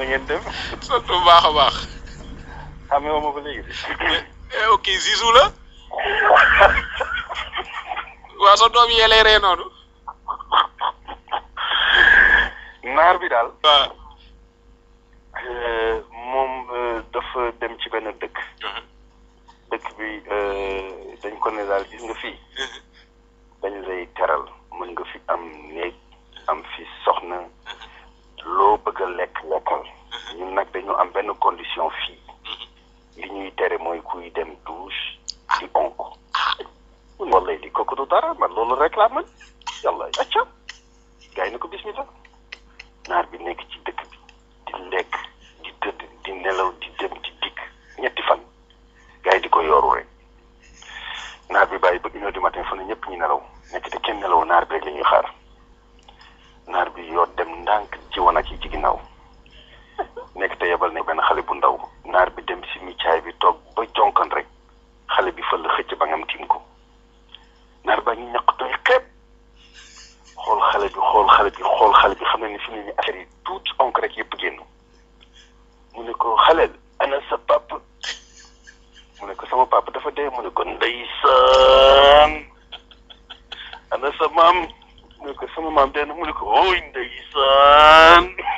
na ngeen def sant bu baax a baax. xamee woo ma ba léegi eh ok Zizou la. waa sa doom yee lay ree noonu. naar bi daal waaw. euh, moom euh, dafa dem ci benn dëkk dëkk bi euh, dañ ko ne daal gis nga fii dañ lay teral mën nga fi am néeg am fi soxna loo bëgg a lekk lekkal ñun nag dañu am benn condition fii li ñuy tere mooy kuy dem douche di onk wallay di kooku du dara man loolu rek laa mën yàlla acca gars yi na ko bismillah naar bi nekk ci dëkk bi di lekk di tëdd di nelaw di dem di dikk ñetti fan gars yi di ko yooru rek naar bi bàyyi ba une heure du matin fa ne ñëpp ñu nelaw nekk te kenn nelaw naar bi rek la ñuy xaar naar bi yoo dem ndànk ci wanag yi ci ginnaaw nekk te yebal ne benn xale bu ndaw naar bi dem si micaay bi toog ba jonkan rek xale bi fël xëcc ba ngam tiim ko naar baa ngi ñaq doy xeeb xool xale bi xool xale bi xool xale bi xam ne ni fi mu ne nii affaire yi tuuti onk rek yëpp génn mu ne ko xaleel ana sa pap mu ne ko sama papa dafa dee mu ne ko ndeysaan ana sa maam mu ne ko sama maam dee na mu ne ko ooy ndeysaan